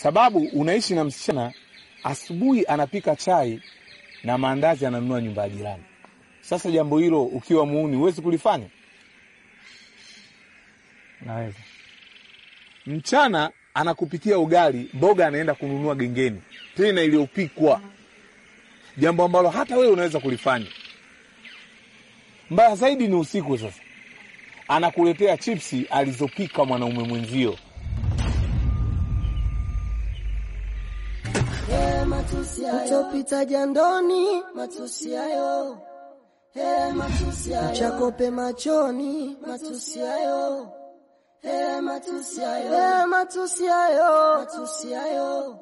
sababu unaishi na msichana, asubuhi anapika chai na maandazi ananunua nyumba ya jirani. Sasa jambo hilo ukiwa muuni huwezi kulifanya? Naweza. Mchana anakupikia ugali, mboga anaenda kununua gengeni, tena iliyopikwa, jambo ambalo hata wewe unaweza kulifanya. Mbaya zaidi ni usiku. Sasa anakuletea chipsi alizopika mwanaume mwenzio. Utopita jandoni, matusi hayo. Hey, matusi hayo. Uchakope machoni, matusi hayo. Hey, matusi hayo. Hey, matusi hayo. Matusi hayo.